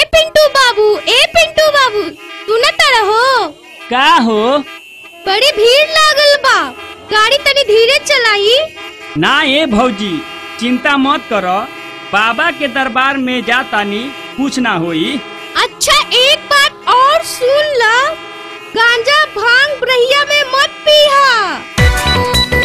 पिंटू बाबू ए पिंटू बाबू सुनत रहो का हो बड़ी भीड़ लागल बा गाड़ी तनी धीरे चलाई ना ए भौजी चिंता मत कर बाबा के दरबार में जातानी कुछ ना होई अच्छा एक बात और सुन ला गांजा भांग ब्रहिया में मत पीहा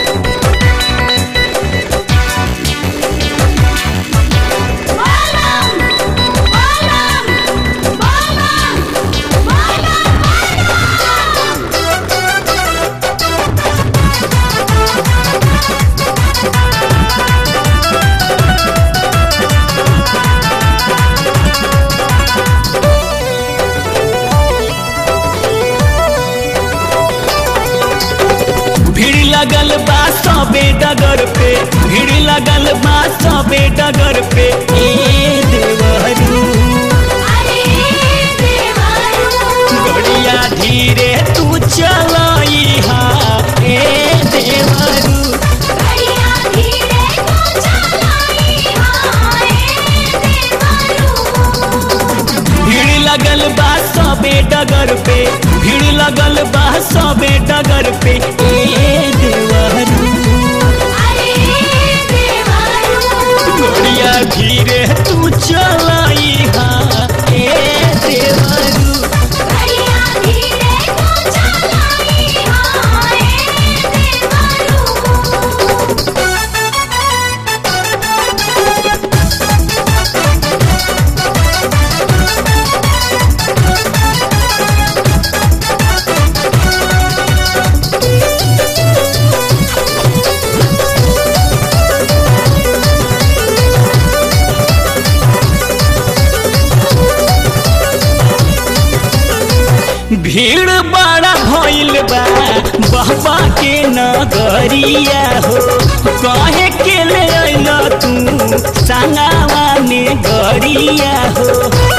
भीड़ लगल बा सबे डगर पे भीड़ लगल बा सबे डगर पे ए देवरू गड़िया धीरे तू चलाई हा ए देवरू भीड़ लगल बा सबे डगर पे भीड़ लगल बा सबे डगर पे ए देवरू गड़िया धीरे तू चलाई हा ए देवरू भीड़ बड़ा भइल बा बाबा के नगरिया हो कहे के ले अइल तू संगावा में गरिया हो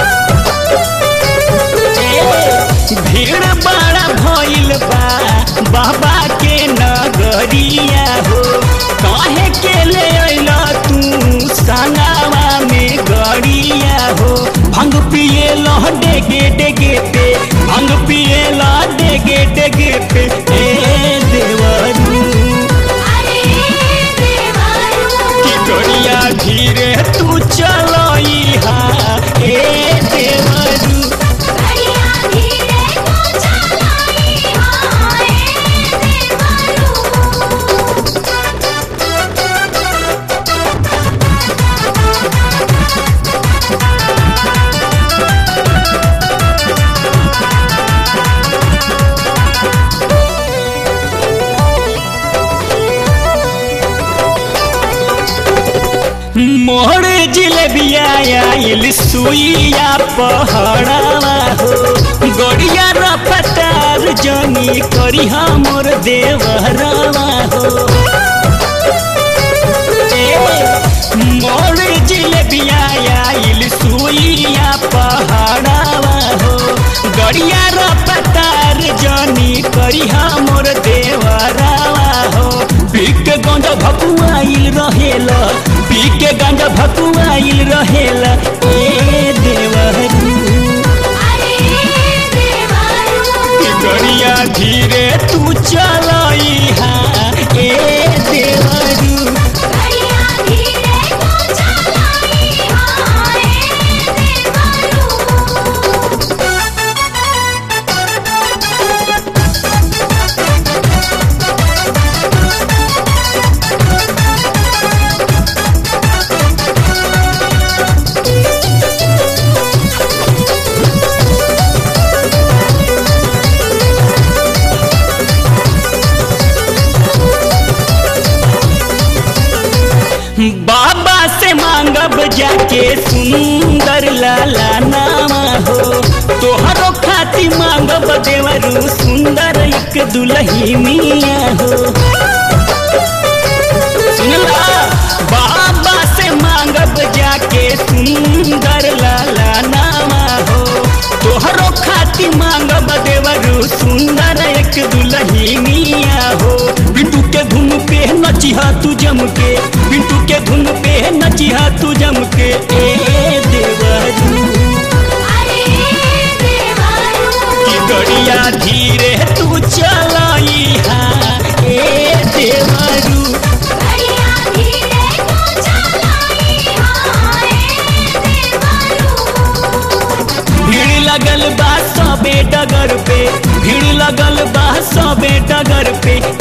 ए, भीड़ बड़ा भइल बा बाबा के नगरिया हो कहे के ले अइल तू संगावा में गरिया हो भंग पिए लह डेगे डेगे पे भंग पिए ला डेगे डेगे पे ए देवरू की गड़िया धीरे तू चलाई हा ए देवरू मोहर जिलेबिया आइल सुइया पहाड़ावा हो गड़िया रफ्तार जनी करी हमर देवहरावा हो मोर जिलेबिया आइल सुइया पहाड़ावा हो गड़िया रफ्तार जनी करी हमर देवरावा हो बिक गंज भकुआइल रहेला बिक गंज भकुआइल रहेला ए देवरू की गड़िया धीरे तू चलाई हा ए देवरू बाबा से मांगब जाके सुंदर लाला नामा हो तोहरो खाती मांगब देवरू सुंदर एक दुलही मिया हो सुनला बाबा से मांगब जाके सुंदर लाला नामा हो तोहरो खाती मांगब देवरू सुंदर एक दुलही मिया हो बिटू के धुन पे नचिहा तू जम के बिटू के धुन पे नचिहा तू जम के ए देवरू सबे डगर पे भीड़ लगल बा सबे डगर पे